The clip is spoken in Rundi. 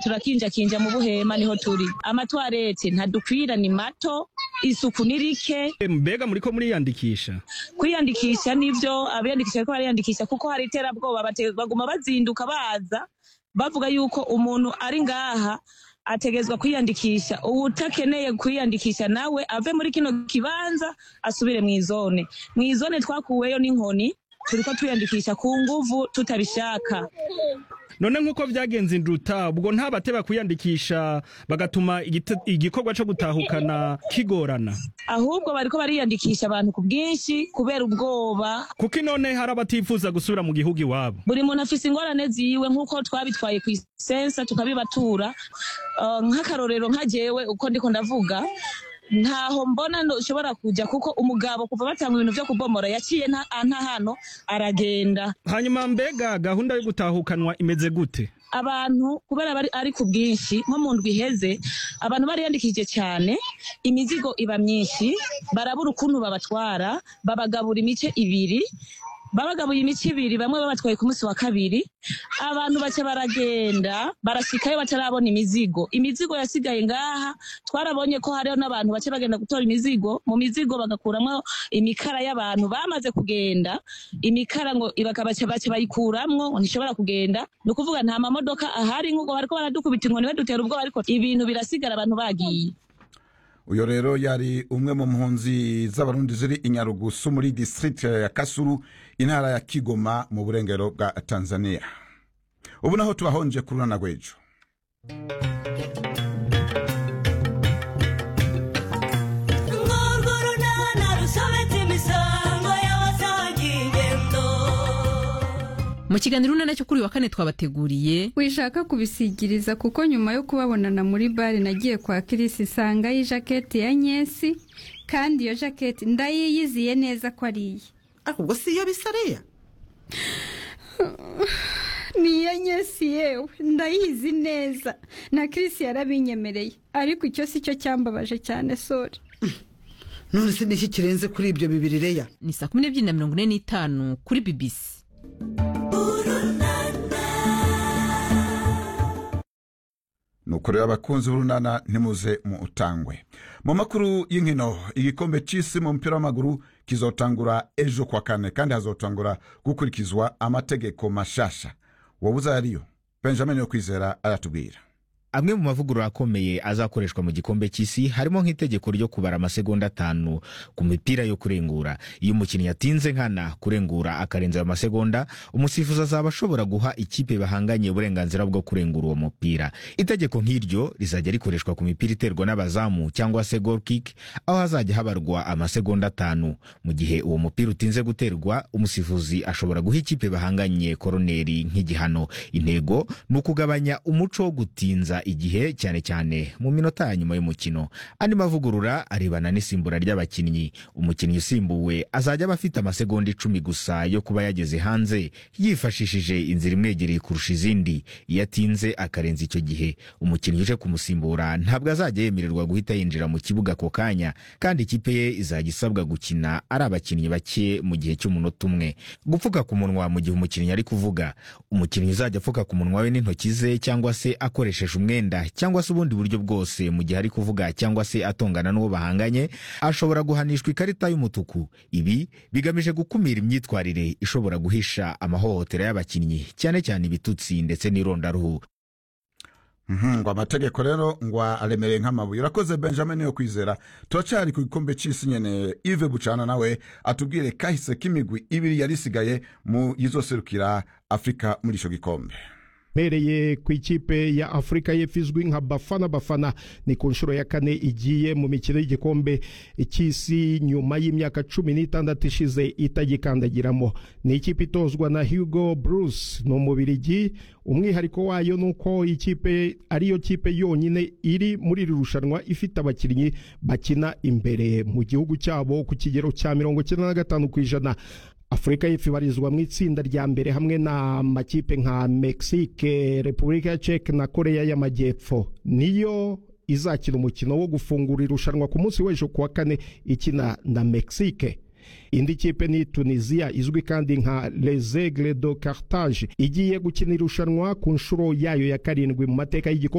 turakinjakinja mu buhema niho turi amatwarete ntadukwira ni mato isuku ni rike mbega muriko muriyandikisha kwiyandikisha nivyo abiyandikisha ariko bariyandikisha kuko hari iterabwoba bate- baguma bazinduka baza bavuga yuko umuntu ari ngaha ategezwa kwiyandikisha uwutakeneye kwiyandikisha nawe ave muri kino kibanza asubire mw'izone mw'izone twakuweyo n'inkoni turiko twiyandikisha ku nguvu tutabishaka none nk'uko vyagenze induta ubwo nta bateba kwiyandikisha bagatuma igite- igikorwa co gutahukana kigorana ahubwo bariko bariyandikisha abantu ku bwinshi kubera ubwoba kuko inone hari abatifuza gusubira mu gihugu iwabo buri muntu afise ingorane ziwe nk'uko twabitwaye ku isensa tukabibatura Uh, nk'akarorero nka jewe uko ndiko ndavuga ntaho mbona nshobora kuja kuko umugabo kuva batanga ibintu vyo kubomora yaciye nta nta hano aragenda hanyuma mbega gahunda yo gutahukanwa imeze gute abantu kubera bari ari ku bwinshi nko mu ndwi iheze abantu bariyandikishije cyane imizigo iba myinshi barabura ukuntu babatwara babagabura imice ibiri babagabuye imice ibiri bamwe babatwaye ku munsi wa kabiri abantu baca baragenda barashikayo batarabona imizigo imizigo yasigaye ngaha twarabonye ko hariho n'abantu baca bagenda gutora imizigo mu mizigo bagakuramwo imikara y'abantu bamaze kugenda imikara ngo bakabaca baca bayikuramwo ngo ntishobora kugenda ni ukuvuga nta mamodoka ahari nk'ubwo bariko baradukubita inkoni badutera ubwoba ariko ibintu birasigara abantu bagiye uyo rero yari umwe mu mpunzi z'abarundi ziri i nyarugusu muri district ya kasuru intara ya kigoma mu burengero bwa tanzania ubu naho tubahonje ku runana rw'ejo Ngorwo runana rusobetse imisango y'abasangiye ingendo mu kiganiro urunana cyo kuri uyu wa kane twabateguriye wishaka kubisigiriza kuko nyuma yo kubabonana muri bare nagiye kwa kirisi isangayo ijaketi ya nyesi kandi iyo jaketi ndayiyiziye neza ko ari iye ariko ubwo si iyo bisareya ni iya nyesi yewe ndayizi neza na kirisi yarabinyemereye ariko icyo si cyo cyambabaje cyane sore none se niki kirenze kuri ibyo bibiri reya ni saa kumi n'ebyiri na mirongo ine n'itanu kuri bibisi nuko rero abakunzi b'urunana ntimuze mu utangwe mu makuru y'inkino igikombe c'isi mu mupira w'amaguru kizotangura ejo kwa kane kandi hazotangura gukurikizwa amategeko mashasha wowe ariyo benjamin yo kwizera aratubwira amwe mu mavugurura akomeye azakoreshwa mu gikombe cy'isi harimo nk'itegeko ryo kubara amasegonda atanu ku mipira yo kurengura iyo umukinnyi yatinze nkana kurengura akarenza ayo masegonda umusifuzi azaba ashobora guha ikipe bahanganye uburenganzira bwo kurengura uwo mupira itegeko nk'iryo rizajya rikoreshwa ku mipira iterwa n'abazamu cyangwa se goal kick aho hazajya habarwa amasegonda atanu mu gihe uwo mupira utinze guterwa umusifuzi ashobora guha ikipe bahanganye koroneri nk'igihano intego ni ukugabanya umuco wo gutinza igihe cyane cyane mu minota ya nyuma y'umukino andi mavugurura arebana n'isimbura ry'abakinnyi umukinnyi usimbuwe azajya aba afite amasegonda icumi gusa yo kuba yageze hanze yifashishije inzira imwegereye kurusha izindi iyo atinze akarenza icyo gihe umukinnyi uje kumusimbura ntabwo azajya yemererwa guhita yinjira mu kibuga ako kanya kandi ikipe ye izajya isabwa gukina ari abakinnyi bake mu gihe cy'umunota umwe gupfuka ku munwa mu gihe umukinnyi ari kuvuga umukinnyi uzajya apfuka ku munwa we n'intoki ze cyangwa se akoresheje umwenda cyangwa se ubundi buryo bwose mu gihe ari kuvuga cyangwa se atongana n'uwo bahanganye ashobora guhanishwa ikarita y'umutuku ibi bigamije gukumira imyitwarire ishobora guhisha amahohotera y'abakinnyi cyane cyane ibitutsi ndetse n'irondaruhu Mhm, ngo amategeko rero ngo aremereye nk'amabuye urakoze benjamin yo kwizera turacyari ku gikombe cy'isi nyene ive bucana nawe atubwire kahise k'imigwi ibiri yari isigaye mu yizoserukira afurika muri ico gikombe mpereye ku ikipe ya afurika y'epfo izwi nka bafana bafana ni ku nshuro ya kane igiye mu mikino y'igikombe cy'isi nyuma y'imyaka cumi n'itandatu ishize itagikandagiramo ni ikipe itozwa na hugo bruce ni umubirigi umwihariko wayo ni uko ikipe ariyo kipe yonyine iri muri iri rushanwa ifite abakinnyi bakina imbere mu gihugu cyabo ku kigero cya mirongo icyenda na gatanu ku ijana afurika y'epfo ibarizwa mu itsinda rya mbere hamwe n'amakipe nka mexique repubulika ya ceke na koreya y'amajyepfo niyo izakina umukino wo gufungura irushanwa ku munsi w'ejo kuwa kane ikina na mexique indi kipe ni tunisiya izwi kandi nka les aigles de cartage igiye gukina irushanwa ku nshuro yayo ya karindwi mu mateka y'igikombe